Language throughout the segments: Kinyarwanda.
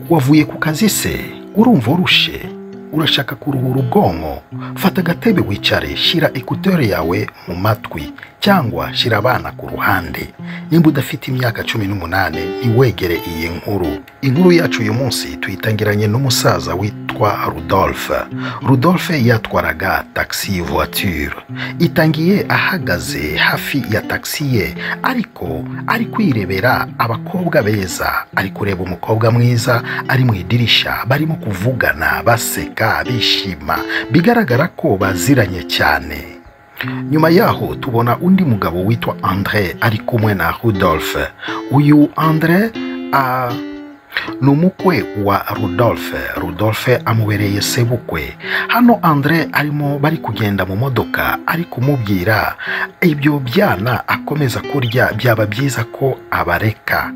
wavuye ku kazi se urumva urushe urashaka kuruhura ubwonko fata agatebe wicare shyira ekuteri yawe mu matwi cyangwa shyira abana ku ruhande nimba udafite imyaka cumi n'umunani ntiwegere iyi nkuru inkuru yacu uyu munsi tuyitangiranye n'umusaza witwa rudolphe rudolphe yatwaraga taxi voiture itangiye ahagaze hafi ya taxi ye ariko ari kwirebera abakobwa beza ari kureba umukobwa mwiza ari mu idirisha barimo kuvugana baseka bishima bigaragara ko baziranye cyane nyuma yaho tubona undi mugabo witwa andre ari kumwe na rudolphe uyu andre a ni umukwe wa rudolphe rudolphe amubereye sebukwe hano andre arimo bari kugenda mu modoka ari kumubwira ibyo byana akomeza kurya byaba byiza ko abareka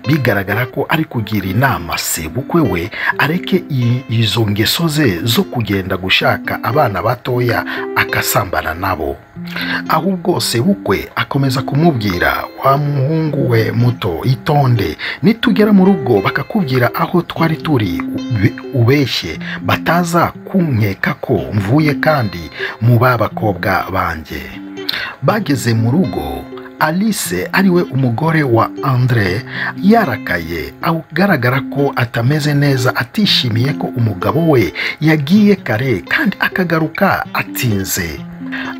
bigaragara ko ari kugira inama sebukwe we areke i- izo ngeso ze zo kugenda gushaka abana batoya akasambana nabo ahubwo sebukwe akomeza kumubwira wa muhungu we muto itonde nitugera mu rugo bakakubwira aho twari turi ube- ubeshye bataza kunkeka ko mvuye kandi mu ba bakobwa banjye bageze mu rugo alice ariwe umugore wa andre yarakaye agaragara ko atameze neza atishimiye ko umugabo we yagiye kare kandi akagaruka atinze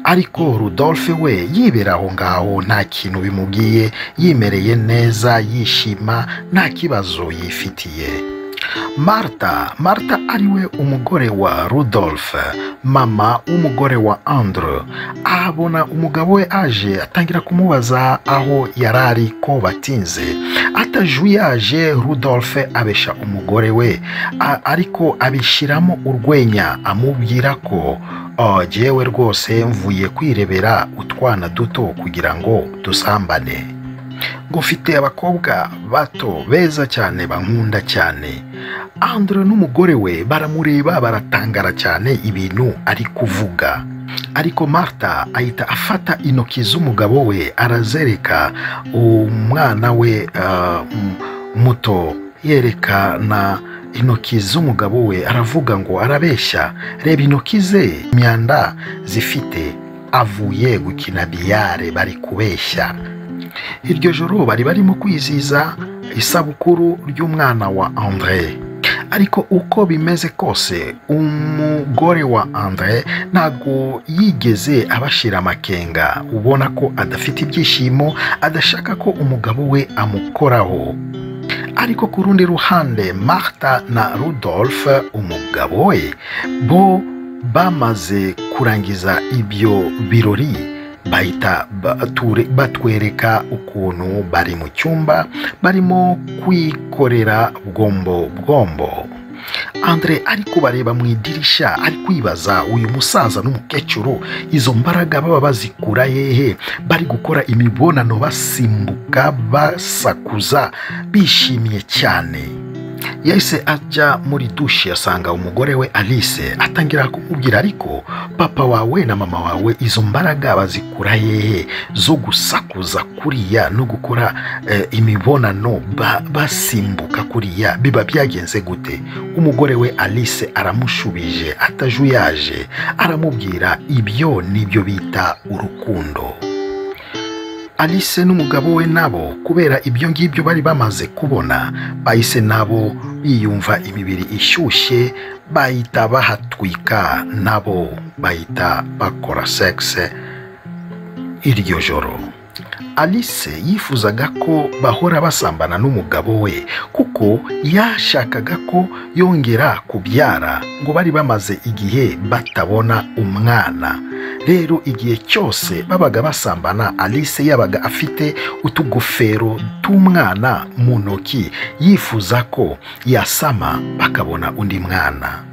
ariko rudolphe we yibera aho ngaho nta kintu bimubwiye yimereye neza yishima nta kibazo yifitiye marta marta ariwe umugore wa rudolphe mama w'umugore wa andre ahabona umugabo we aje atangira kumubaza aho yari ari ko batinze atajuyaje rudolphe abesha umugore we a- ariko abishyiramo urwenya amubwira ko "Ah, jyewe rwose mvuye kwirebera utwana duto kugira ngo dusambane ngo mfite abakobwa bato beza cyane bankunda cyane andre n'umugore we baramureba baratangara cyane ibintu ari kuvuga ariko marta ahita afata intoki z'umugabo we arazereka umwana we ah, m- muto yerekana intoki z'umugabo we aravuga ngo arabeshya reba intoki ze imyanda zifite avuye gukina biyare bari kubeshya iryo joro bari barimo kwizihiza isabukuru ry'umwana wa andre ariko uko bimeze kose umugore wa andre ntabwo yigeze abashira amakenga ubona ko adafite ibyishimo adashaka ko umugabo we amukoraho ariko ku rundi ruhande marta na rudolphe umugabo we bo bamaze kurangiza ibyo birori bahita bature- batwereka ukuntu bari mu cyumba barimo kwikorera bwombo bwombo andre ari kubareba mu idirisha ari kwibaza uyu musaza n'umukecuru izo mbaraga baba bazikura hehe bari gukora imibonano basimbuka basakuza bishimye cyane yahise ajya muri dushe asanga umugore we alice atangira kumubwira ariko papa wawe na mama wawe izo mbaraga bazikura hehe zo gusakuza kuriya no gukora eh, imibonano ba- basimbuka kuriya biba byagenze gute umugore we alice aramushubije atajuyaje aramubwira ibyo nibyo bita urukundo alice n'umugabo we nabo kubera ibyo ngibyo bari bamaze kubona bahise nabo biyumva imibiri ishyushye bahita bahatwika nabo bahita bakora sexe iryo joro alice yifuzaga ko bahora basambana n'umugabo we kuko yashakaga ko yongera kubyara ngo bari bamaze igihe batabona umwana rero igihe cyose babaga basambana alice yabaga afite utugofero tw'umwana mu ntoki yifuza ko yasama bakabona undi mwana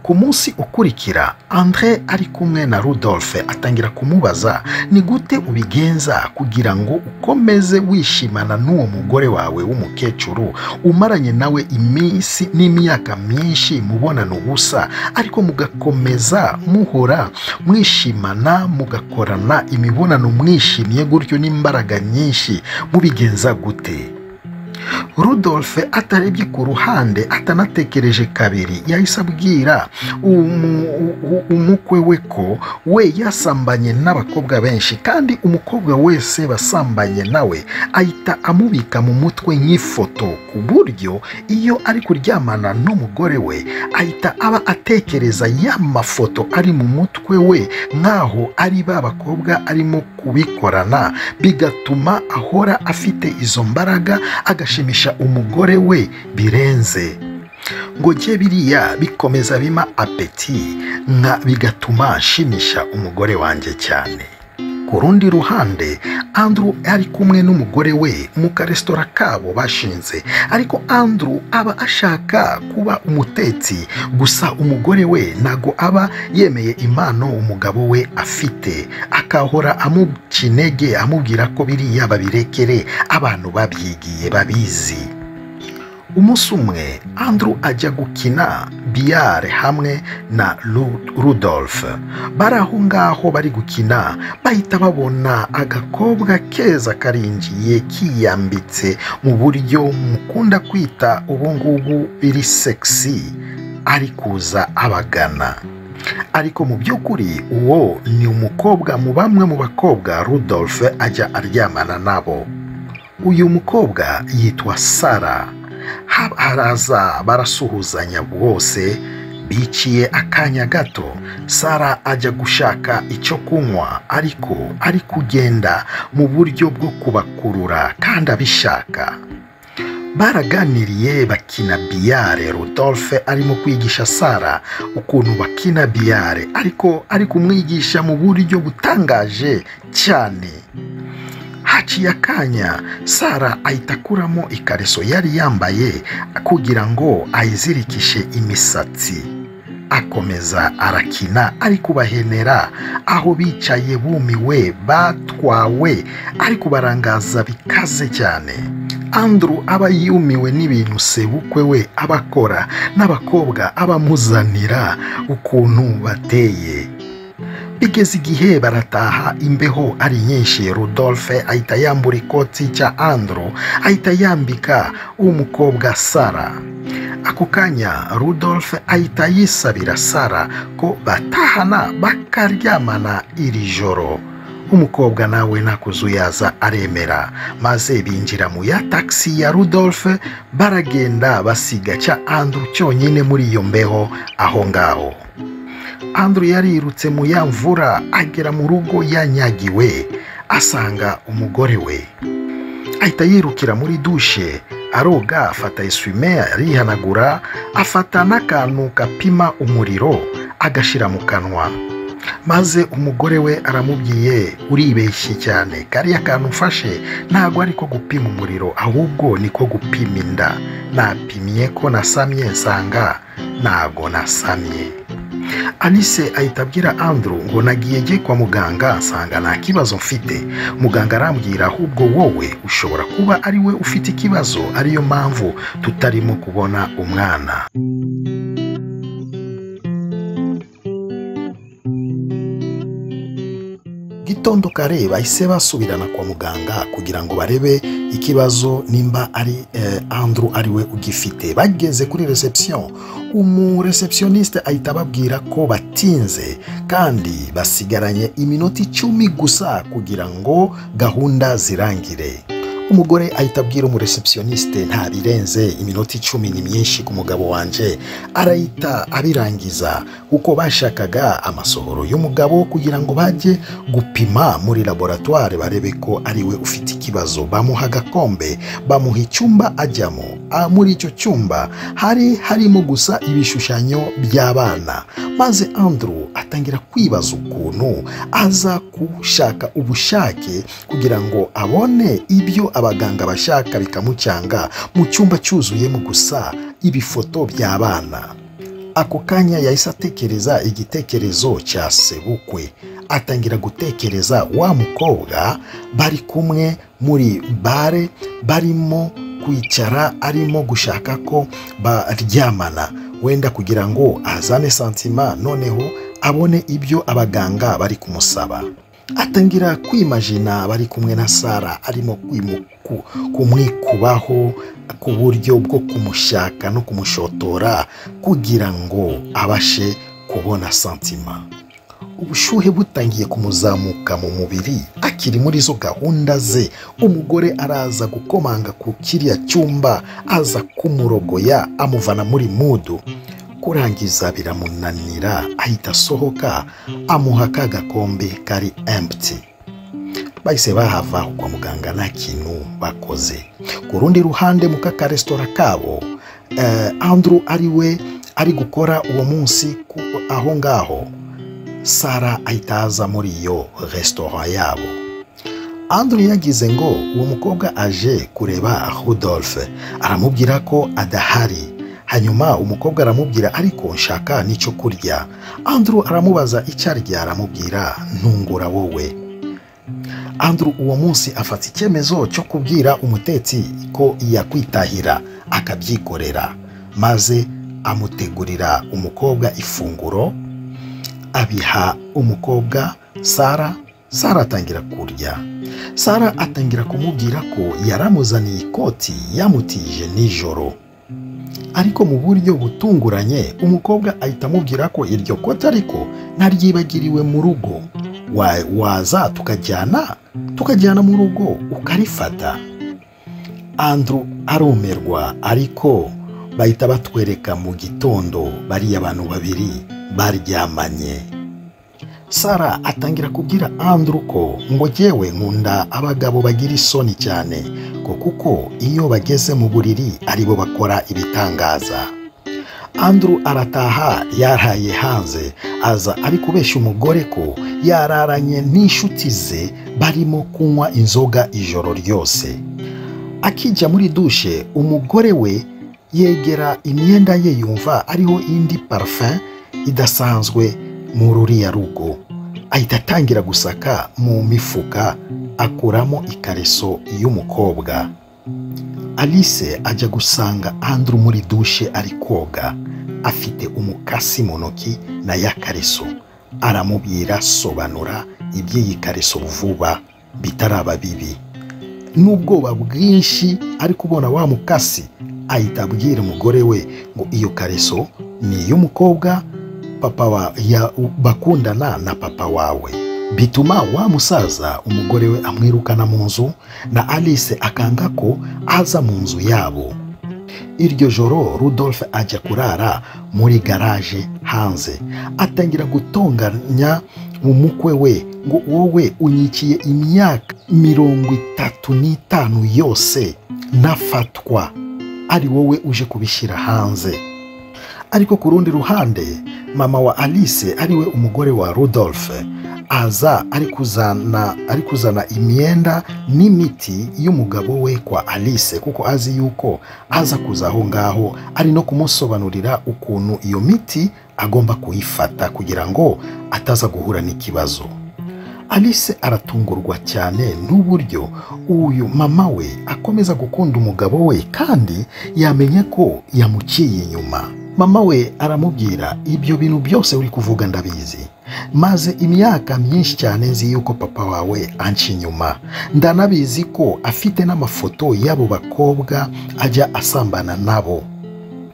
ku munsi ukurikira andre ari kumwe na rudolphe atangira kumubaza ni gute ubigenza kugira ngo ukomeze wishimana n'uwo mugore wawe w'umukecuru umaranye nawe iminsi n'imyaka myinshi mubonano ubusa ariko mugakomeza muhora mwishimana mugakorana imibonano mwishimye gutyo n'imbaraga nyinshi mubigenza gute rudolphe atarebye ku ruhande atanatekereje kabiri yahise abwira umu- u- umukwe we ko we yasambanye n'abakobwa benshi kandi umukobwa wese wasambanye nawe ahita amubika mu mutwe nk'ifoto ku buryo iyo ari kuryamana n'umugore we ahita aba atekereza ya mafoto ari mu mutwe we nk'aho ari ba bakobwa arimo kubikorana bigatuma ahora afite izo mbaraga agashimisha umugore we birenze ngo jye biriya bikomeza bima apeti nka bigatuma nshimisha umugore wanjye cyane ku rundi ruhande andrew ari kumwe n'umugore we mu karesitora kabo bashinze ariko andrew aba ashaka kuba umutetsi gusa umugore we ntago aba yemeye impano umugabo we afite akahora amuca intege amubwira ko biriya babirekere abantu babyigiye babizi umunsi umwe andrew ajya gukina biyare hamwe na Ru- rudolphe bari aho ngaho bari gukina bahita babona agakobwa keza karinjiye kiyambitse mu buryo mukunda kwita ubu ngubu biri sexy ari kuza abagana ariko mu by'ukuri uwo ni umukobwa mu bamwe mu bakobwa rudolphe ajya aryamana nabo uyu mukobwa yitwa sara Ha- haraza barasuhuzanya bwose biciye akanya gato sara ajya gushaka icyo kunywa ariko ari kugenda mu buryo bwo kubakurura kandi abishaka baraganiriye bakina biyare rudolphe arimo kwigisha sara ukuntu bakina biyare ariko ari kumwigisha mu buryo butangaje cyane haciye akanya sara ahita akuramo ikariso yari yambaye kugira ngo ayizirikishe imisatsi akomeza arakina ari kubahenera aho bicaye bumiwe batwawe ari kubarangaza bikaze cyane andrew aba yumiwe n'ibintu sebukwe we aba akora n'abakobwa aba amuzanira ukuntu bateye bigeze igihe barataha imbeho ari nyinshi rudolphe ahita yambura ikoti cya andrew ahita yambika umukobwa sara ako kanya rudolphe ahita yisabira sara ko batahana bakaryamana iri joro umukobwa nawe ntakuzuyaza aremera maze binjira mu ya taxi ya rudolphe baragenda basiga cya andrew cyonyine muri iyo mbeho aho ngaho andrew yarirutse mu ya mvura agera mu rugo yanyagiwe asanga umugore we ahita yirukira muri dushe aroga afata eswime arihanagura afata n'akantu gapima umuriro agashyira mu kanwa maze umugore we aramubwiye uribeshye cyane kariya kantu ufashe ntabwo ari ko gupima umuriro ahubwo ni ko gupima inda napimye ko nasamye nsanga ntabwo nasamye anise ahita abwira andrew ngo nagiye njye kwa muganga nsanga nta kibazo mfite muganga arambwira ahubwo wowe ushobora kuba ari we ufite ikibazo ariyo mpamvu tutarimo kubona umwana gitondo kare bahise basubirana kwa muganga kugira ngo barebe ikibazo nimba ari eh, andrew ari we ugifite bageze kuri reception umureceptioniste ahita ababwira ko batinze kandi basigaranye iminota icumi gusa kugira ngo gahunda zirangire umugore ahita abwira umureceptioniste nta birenze iminota icumi ni myinshi ku mugabo wanje arahita abirangiza kuko bashakaga amasohoro y'umugabo kugira ngo bajye gupima muri laboratware barebe ko ari we ufite ikibazo bamuha agakombe bamuha icyumba ajyamo Ah, muri icyo cyumba hari harimo gusa ibishushanyo by'abana maze andrew atangira kwibaza ukuntu aza gushaka ubushake kugira ngo abone ibyo abaganga bashaka bikamucyanga mu cyumba cyuzuyemo gusa ibifoto by'abana ako kanya yahise atekereza igitekerezo cya sebukwe atangira gutekereza wa mukobwa bari kumwe muri bare barimo kwicara arimo gushaka ko baryamana wenda kugira ngo azane santima noneho abone ibyo abaganga bari kumusaba atangira kwimajina bari kumwe na sara arimo kwimu- ku- kumwikubaho ku buryo bwo kumushaka no kumushotora kugira ngo abashe kubona santima ubushyuhe butangiye kumuzamuka mu mubiri akiri muri izo gahunda ze umugore araza gukomanga ku kiriya cyumba aza kumurogoya amuvana muri mudu kurangiza biramunanira ahita asohoka amuha ka gakombe kari empty bahise bahava kwa muganga nta kintu bakoze ku rundi ruhande mu kakaresitora kabo eh, andrew ari we ari gukora uwo munsi ku- aho ngaho sara ahita aza muri iyo resitora yabo andrew yagize ngo uwo mukobwa aje kureba rudolphe aramubwira ko adahari hanyuma umukobwa aramubwira ariko nshaka n'icyo kurya andrew aramubaza icyo arya aramubwira ntungura wowe Andrew uwo munsi afata icyemezo cyo kubwira umutetsi ko yakwitahira akabyikorera maze amutegurira umukobwa ifunguro abiha umukobwa sara sara atangira kurya sara atangira kumubwira ko yaramuzaniye ikoti yamutije nijoro ariko mu buryo butunguranye umukobwa ahita amubwira ko iryo kote ariko ntaryibagiriwe mu rugo Wa- waza tukajyana tukajyana mu rugo ukarifata andrew arumirwa ariko bahita batwereka mu gitondo bariya abantu babiri baryamanye sara atangira kubwira andrew ko ngo jyewe nkunda abagabo bagira isoni cyane ngo kuko iyo bageze mu buriri aribo bakora ibitangaza andrew arataha yaraye hanze aza ari kubeshya umugore ko yararanye n'inshuti ze barimo kunywa inzoga ijoro ryose akijya muri dushe umugore we yegera imyenda ye yumva ariho indi parfum idasanzwe mu ruriya rugo ahita atangira gusaka mu mifuka akuramo ikareso y'umukobwa alice ajya gusanga andrew muri dushe ari koga afite umukasi mu ntoki na ya kareso aramubwira sobanura iby'iyi kareso vuba bitaraba bibi n'ubwoba bwinshi ari kubona wa mukasi ahita abwira umugore we ngo iyo kareso ni iy'umukobwa papa wa ya, bakundana na papa wawe bituma wa musaza umugore we amwirukana mu nzu na alice akanga ko aza mu nzu yabo iryo joro rudolphe ajya kurara muri garaje hanze atangira gutonganya umukwe we ngo wowe unyikiye imyaka mirongo itatu n'itanu yose nafatwa ari wowe uje kubishyira hanze ariko ku rundi ruhande mama wa alice ariwe umugore wa rudolphe aza ari kuzana ari kuzana imyenda n'imiti y'umugabo we kwa alice kuko azi yuko aza kuza aho ngaho ari no kumusobanurira ukuntu iyo miti agomba kuyifata kugira ngo ataza guhura n'ikibazo alice aratungurwa cyane n'uburyo uyu mama we akomeza gukunda umugabo we kandi yamenye ko yamuciye inyuma mama we aramubwira ibyo bintu byose uri kuvuga ndabizi maze imyaka myinshi cyane nzi yuko papa wawe anca inyuma ndanabizi ko afite n'amafoto y'abo bakobwa ajya asambana nabo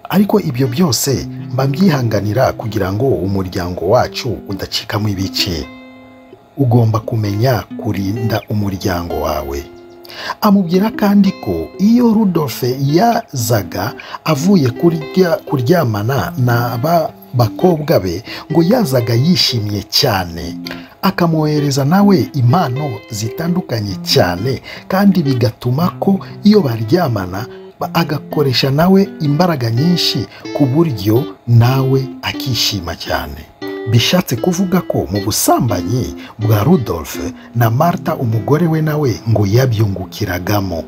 ariko ibyo byose mba mbyihanganira kugira ngo umuryango wacu udacikamo ibice ugomba kumenya kurinda umuryango wawe amubwira kandi ko iyo rudolfe yazaga avuye kurya, kuryamana n'aba bakobwa be ngo yazaga yishimye cyane akamwohereza nawe impano zitandukanye cyane kandi bigatuma ko iyo baryamana ba- agakoresha nawe imbaraga nyinshi ku buryo nawe akishima cyane bishatse kuvuga ko mu busambanyi bwa rudolphe na marta umugore we nawe ngo yabyungukiragamo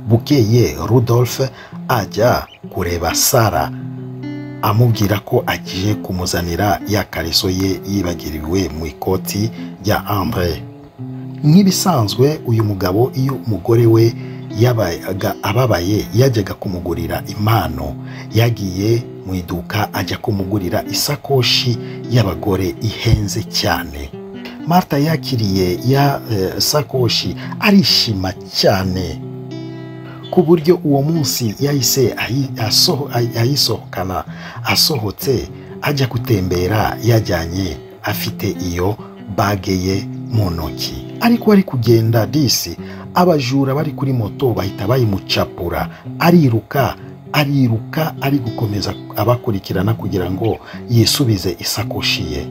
bukeye rudolphe ajya kureba sara amubwira ko agiye kumuzanira ya kariso ye yibagiriwe mu ikoti rya ambre nk'ibisanzwe uyu mugabo iyo umugore we yabaga ababaye yajyaga kumugurira impano yagiye mu iduka ajya kumugurira isakoshi y'abagore ihenze cyane marita yakiriye ya eh, sakoshi arishima cyane ku buryo uwo munsi yahise ayi- asoho- ay- ayisohokana asohotse ajya gutembera yajyanye afite iyo bage ye mu ntoki ariko ari kugenda disi abajura bari kuri moto bahita bayimucapura ariruka ariruka ari gukomeza abakurikirana kugira ngo yisubize isakoshi ye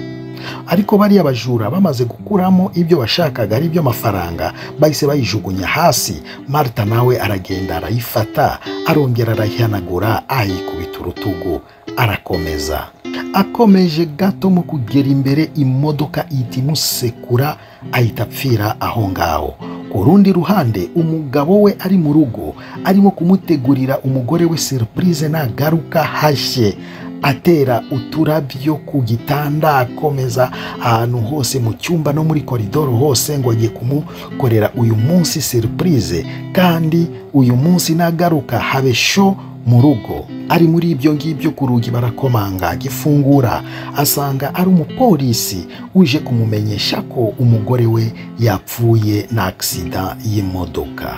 ariko bariya bajura bamaze gukuramo ibyo bashakaga ari byo mafaranga bahise bayijugunya hasi marita nawe aragenda arayifata arongera arayihanagura ayikubita urutugu arakomeza akomeje gato mu kugera imbere imodoka ihita imusekura ahita apfira aho ngaho ku rundi ruhande umugabo we ari mu rugo arimo kumutegurira umugore we seripurize nagaruka hashye atera uturabyo ku gitanda akomeza ahantu hose mu cyumba no muri koridoro hose ngo agiye kumukorera uyu munsi seripurize kandi uyu munsi nagaruka habe sho mu rugo ari muri ibyo ngibyo ku rugi barakomanga agifungura asanga ari umupolisi uje kumumenyesha ko umugore we yapfuye na agisida y'imodoka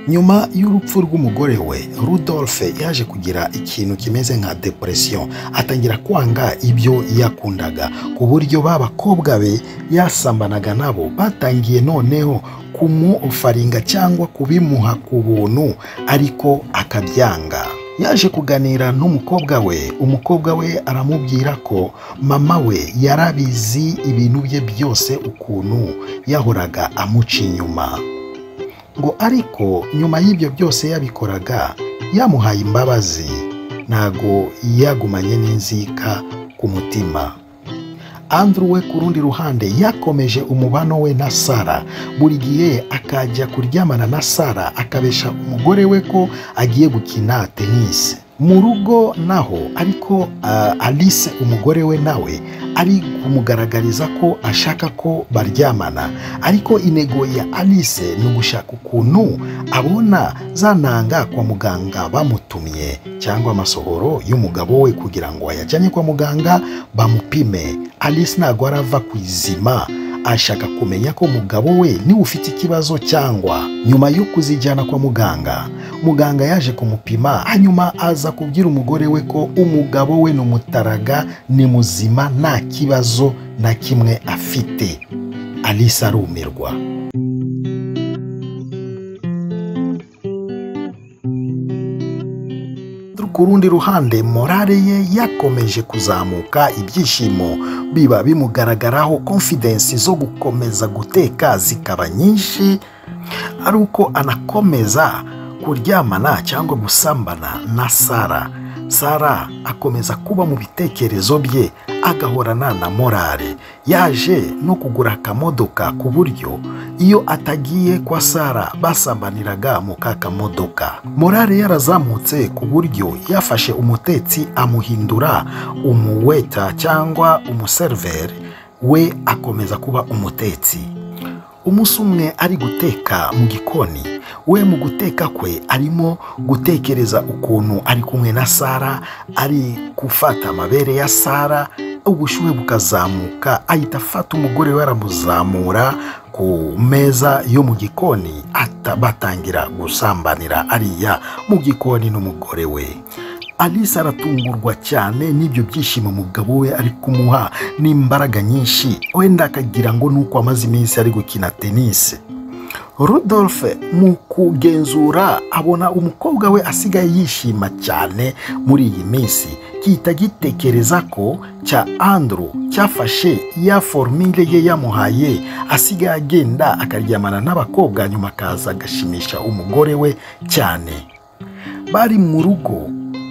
nyuma y'urupfu rw'umugore we rudolphe yaje kugira ikintu kimeze nka depression atangira kwanga ibyo yakundaga ku buryo ba bakobwa be yasambanaga nabo batangiye noneho kumufaringa cyangwa kubimuha ku buntu ariko akabyanga yaje kuganira n'umukobwa we umukobwa we aramubwira ko mama we yarabizi ibintu bye byose ukuntu yahoraga amuca inyuma ngo ariko nyuma y'ibyo byose yabikoraga yamuhaye imbabazi ntago yagumanye n'inzika ku mutima andrew we ku rundi ruhande yakomeje umubano we na sara buri gihe akajya kuryamana na sara akabesha umugore we ko agiye gukina tenisi mu rugo naho ariko ah, alice umugore we nawe ari kumugaragariza ko ashaka ko baryamana ariko intego ya alice ni ugushaka ukuntu abona za ntanga kwa muganga bamutumye cyangwa amasohoro y'umugabo we kugira ngo ayajyane kwa muganga bamupime alice ntabwo arava ku izima ashaka kumenya ko umugabo we niwe ufite ikibazo cyangwa nyuma yo kuzijyana kwa muganga muganga yaje kumupima hanyuma aza kubwira umugore we ko umugabo we ni umutaraga ni muzima nta kibazo na kimwe afite alice arumirwa ku rundi ruhande morale ye yakomeje kuzamuka ibyishimo biba bimugaragaraho konfidensi zo gukomeza guteka zikaba nyinshi ari uko anakomeza kuryamana cyangwa gusambana na sara sara akomeza kuba mu bitekerezo bye agahorana na morale yaje no kugura akamodoka ku buryo iyo atagiye kwa sara basambaniraga mu kakamodoka morale yarazamutse ku buryo yafashe umutetsi amuhindura umuweta cyangwa umuseriveri we akomeza kuba umutetsi umunsi umwe ari guteka mu gikoni we mu guteka kwe arimo gutekereza ukuntu ari kumwe na sara ari gufata amabere ya sara ubushyuhe bukazamuka ahita afata umugore we aramuzamura ku meza yo mu gikoni ata- batangira gusambanira ariya mu gikoni n'umugore we alice aratungurwa cyane n'ibyo byishimo umugabo we ari kumuha n'imbaraga nyinshi wenda akagira ngo ni uko amaze iminsi ari gukina tenisi Rudolphe mu kugenzura abona umukobwa we asigaye yishima cyane muri iyi minsi gihita gitekereza ko cya Andrew cyafashe ya formile ye yamuhaye asigaye agenda akaryamana n'abakobwa nyuma akaza agashimisha umugore we cyane bari mu rugo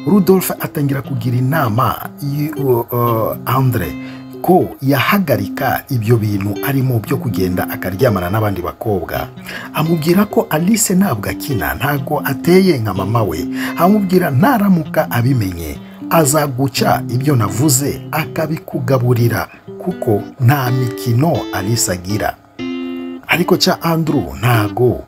Rudolphe atangira kugira inama y- uh, uh, Andre ko yahagarika ibyo bintu arimo byo kugenda akaryamana n'abandi bakobwa amubwira ko alice ntabwo akina ntabwo ateye nka mama we amubwira ntaramuka abimenye azaguca ibyo navuze akabikugaburira kuko nta mikino alice agira ariko cya andrew ntago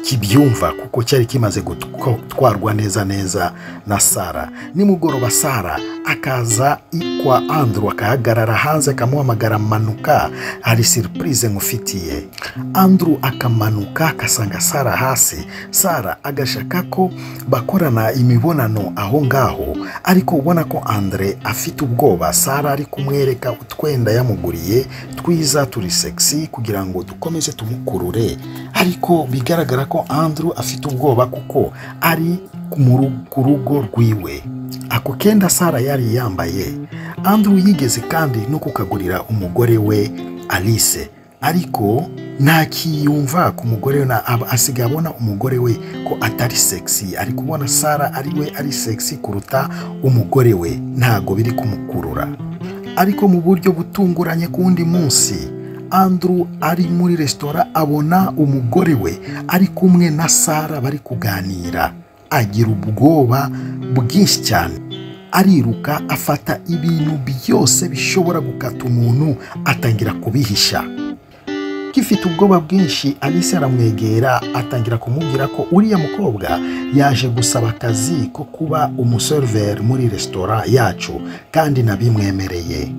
kibyumva kuko cyari kimaze gutwarwa neza neza na sara nimugoroba sara akaza kwa andrew akahagarara hanze akamuhamagara manuka hari siripurize nkufitiye andrew akamanuka akasanga sara hasi sara agashaka ko bakorana imibonano aho ngaho ariko ubona ko andre afite ubwoba sara ari kumwereka utwenda yamuguriye twiza turi sexy kugira ngo dukomeze tumukurure ariko bigaragara ko andrew afite ubwoba kuko ari ku rugo rwiwe ako kenda sara yari yambaye andrew yigeze kandi no kukagurira umugore we alice ariko ntakiyumva ku mugore we asigaye abona umugore we ko atari sexy ari kubona sara ari we ari sexy kuruta umugore we ntabwo biri kumukurura ariko mu buryo butunguranye ku wundi munsi andrew ari muri resitora abona umugore we ari kumwe na sara bari kuganira agira ubwoba bwinshi cyane ariruka afata ibintu byose bishobora gukata umuntu atangira kubihisha gifite ubwoba bwinshi alice aramwegera atangira kumubwira ko uriya mukobwa yaje gusaba akazi ko kuba umuseriveri muri resitora yacu kandi nabimwemereye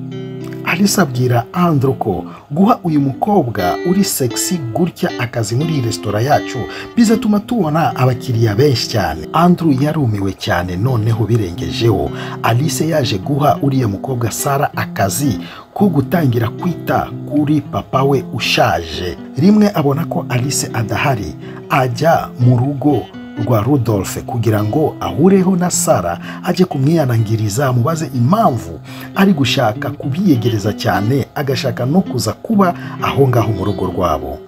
alice abwira andro ko guha uyu mukobwa uri sexy gutya akazi muri iyi resitora yacu bizatuma tubona abakiriya benshi cyane andrew yarumiwe cyane noneho birengejeho alice yaje guha uriya mukobwa sara akazi ko gutangira kwita kuri papa we ushaje rimwe abona ko alice adahari ajya mu rugo rwa rudolphe kugira ngo ahureho na sara ajye kumwihanangiriza amubaze impamvu ari gushaka kubiyegereza cyane agashaka no kuza kuba aho ngaho mu rugo rwabo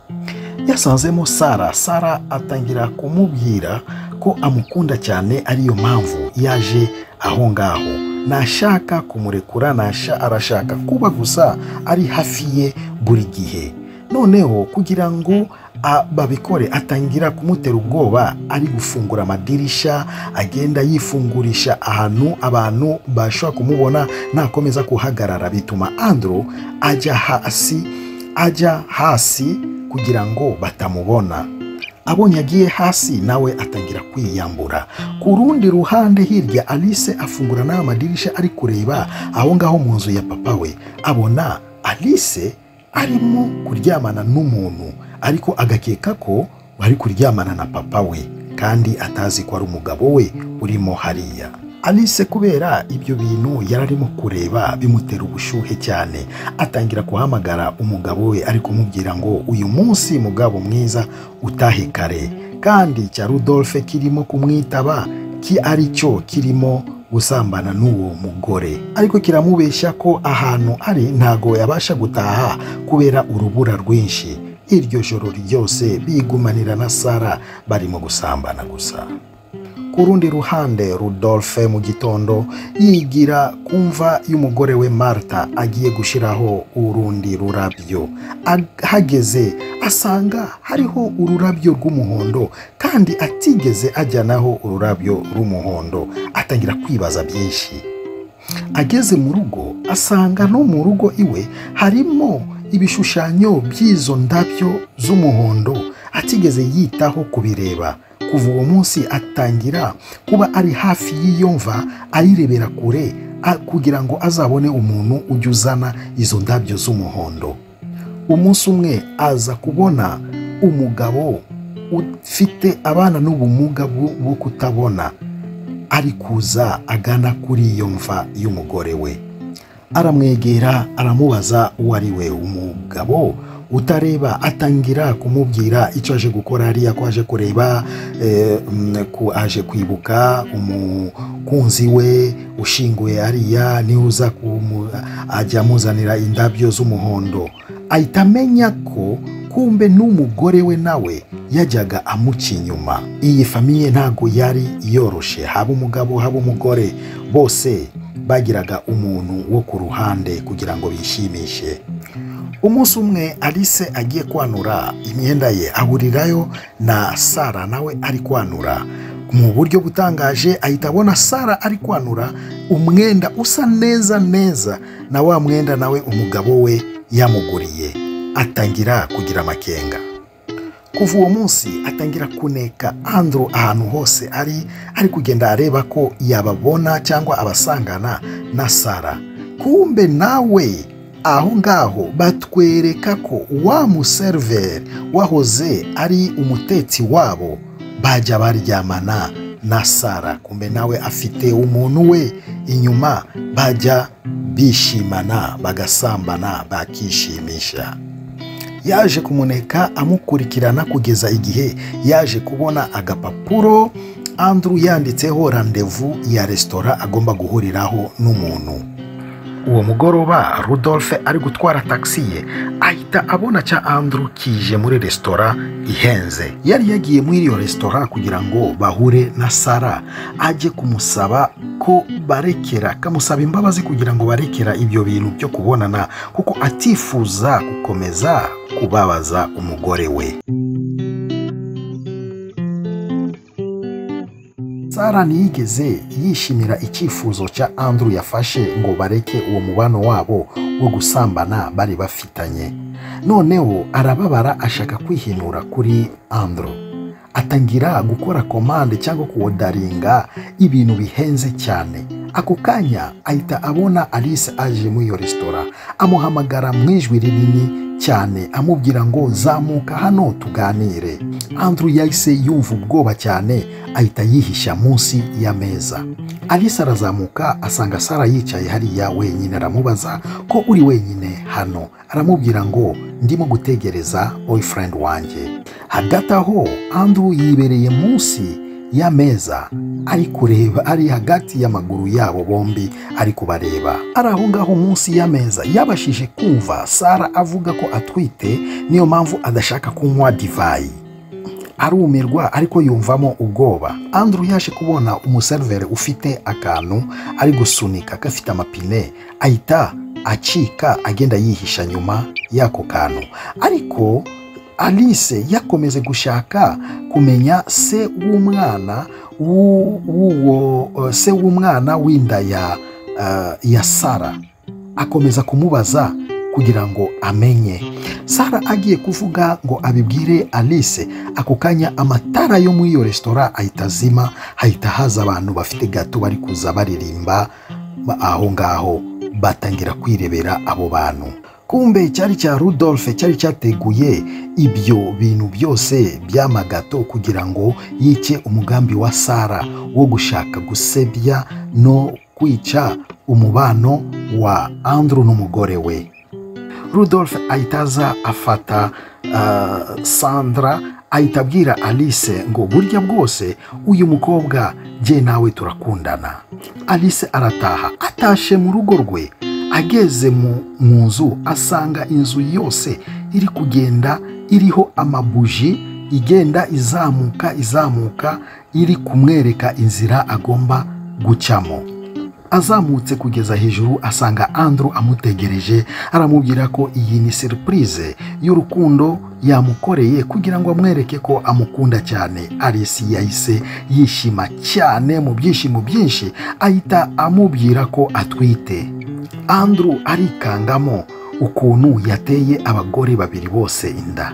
yasanzemo sara sara atangira kumubwira ko amukunda cyane ariyo mpamvu yaje aho ngaho nashaka kumurekura arashaka kuba gusa ari hafi ye buri gihe noneho kugira ngo babikore atangira kumutera ubwoba ari gufungura amadirisha agenda yifungurisha ahantu abantu bashobora kumubona nakomeza kuhagarara bituma andro ajya hasi ajya hasi kugira ngo batamubona abonye agiye hasi nawe atangira kwiyambura ku rundi ruhande hirya alice afungura n'aya madirishya ari kureba aho ngaho mu nzu ya papa we abona alice arimo kuryamana n'umuntu ariko agakeka ko bari kuryamana na papa we kandi atazi ko ari umugabo we urimo hariya alice kubera ibyo bintu yari arimo kureba bimutera ubushyuhe cyane atangira guhamagara umugabo we ari kumubwira ngo uyu munsi mugabo mwiza utahe kare kandi cya rudolphe kirimo kumwitaba ki ari cyo kirimo gusambana n'uwo mugore ariko kiramubeshya ko ahantu ari ntago yabasha gutaha kubera urubura rwinshi iryo joro ryose bigumanira na sara barimo gusambana gusa ku rundi ruhande rudolphe mu gitondo yigira kumva y'umugore we marta agiye gushyiraho urundi rurabyo ahageze asanga hariho ururabyo rw'umuhondo kandi atigeze ajyanaho ururabyo rw'umuhondo atangira kwibaza byinshi ageze mu rugo asanga no mu rugo iwe harimo ibishushanyo by'izo ndabyo z'umuhondo atigeze yitaho kubireba kuva uwo munsi atangira kuba ari hafi y'iyo mva ayirebera kure kugira ngo azabone umuntu ujya uzana izo ndabyo z'umuhondo umunsi umwe aza kubona umugabo ufite abana n'ubumuga bwo kutabona ari kuza agana kuri iyo mva y'umugore we aramwegera aramubaza uwo ari we umugabo utareba atangira kumubwira icyo aje gukora hariya ko aje kureba aje kwibuka umukunzi we ushinguye hariya niba ajya amuzanira indabyo z'umuhondo ahita amenya ko kumbe n'umugore we nawe yajyaga amuca inyuma iyi famiye ntabwo yari yoroshe haba umugabo haba umugore bose bagiraga umuntu wo ku ruhande kugira ngo bishimishe umunsi umwe alice agiye kwanura imyenda ye ahurirayo na sara nawe ari kwanura mu buryo butangaje ahita abona sara ari kwanura umwenda usa neza neza na wa mwenda nawe umugabo we yamuguriye atangira kugira amakenga kuva uwo munsi atangira kuneka andro ahantu hose ari ari kugenda areba ko yababona cyangwa abasangana na sara kumbe nawe aho ngaho batwereka ko wa museriveri wahoze ari umutetsi wabo bajya baryamana na sara kumbe nawe afite umuntu we inyuma bajya bishimana bagasambana bakishimisha yaje kumuneka amukurikirana kugeza igihe yaje kubona agapapuro andrew yanditseho randevu ya resitora agomba guhuriraho n'umuntu uwo mugoroba rudolphe ari gutwara taxi ye ahita abona cya andrew kije muri resitora ihenze yari yagiye muri iyo resitora kugira ngo bahure na sara ajye kumusaba ko barekera akamusaba imbabazi kugira ngo barekera ibyo bintu byo kubonana kuko atifuza gukomeza kubabaza umugore we sara ntiyigeze yishimira icyifuzo cya andrew yafashe ngo bareke uwo mubano wabo wo gusambana bari bafitanye noneho arababara ashaka kwihinura kuri andrew atangira gukora komande cyangwa kuwodaringa ibintu bihenze cyane ako kanya ahita abona alice aje muri iyo resitora amuhamagara mu ijwi rinini cyane amubwira ngo zamuka hano tuganire andrew yahise yumva ubwoba cyane ahita yihisha munsi y'ameza alice arazamuka asanga sara yicaye hariya wenyine aramubaza ko uri wenyine hano aramubwira ngo ndimo gutegereza boyfriend wanjye hagati aho andrew yibereye munsi y'ameza ari kureba ari hagati y'amaguru yabo bombi ari kubareba ari aho ngaho munsi y'ameza yabashije kumva sara avuga ko atwite niyo mpamvu adashaka kunywa divayi arumirwa ariko yumvamo ubwoba andrew yaje kubona umuseriveri ufite akantu ari gusunika gafite amapine ahita acika agenda yihisha nyuma y'ako kantu ariko alice yakomeze gushaka kumenya se w'umwana w'uwo se w'umwana w'inda ya ya sara akomeza kumubaza kugira ngo amenye sara agiye kuvuga ngo abibwire alice ako kanya amatara yo muri iyo resitora ahita azima hahita haza abantu bafite gato bari kuza baririmba aho ngaho batangira kwirebera abo bantu kumbe cyari cya rudolphe cyari cyateguye ibyo bintu byose by'amagato kugira ngo yice umugambi wa sara wo gushaka gusebya no kwica umubano wa andrew n'umugore we rudolphe ahita aza afata sandra ahita abwira alice ngo burya bwose uyu mukobwa jye nawe turakundana alice arataha atashe mu rugo rwe ageze mu nzu asanga inzu yose iri kugenda iriho amabuji igenda izamuka izamuka iri kumwereka inzira agomba gucamo azamutse kugeza hejuru asanga andrew amutegereje aramubwira ko iyi ni seripurize y'urukundo yamukoreye kugira ngo amwereke ko amukunda cyane alice yahise yishima cyane mu byishimo byinshi ahita amubwira ko atwite andrew arikangamo ukuntu yateye abagore babiri bose inda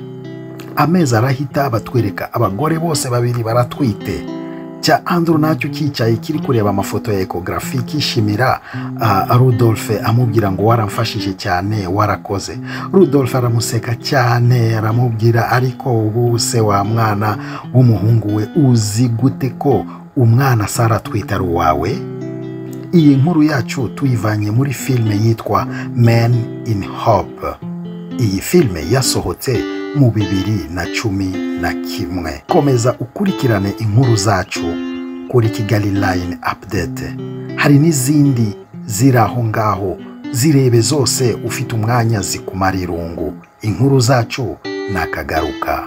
amezi arahita batwereka abagore bose babiri baratwite cya andrew nacyo cyicaye kiri kureba amafoto ya ekogarafi kishimira rudolphe amubwira ngo waramfashije cyane warakoze rudolphe aramuseka cyane aramubwira ariko ubu se wa mwana w'umuhungu we uzi gute ko umwana sara atwite ari uwawe iyi nkuru yacu tuyivanye muri filime yitwa men in hope iyi filime yasohotse mu bibiri na cumi na kimwe komeza ukurikirane inkuru zacu kuri kigali line update hari n'izindi ziri aho ngaho zirebe zose ufite umwanya zikumara irungu inkuru zacu nakagaruka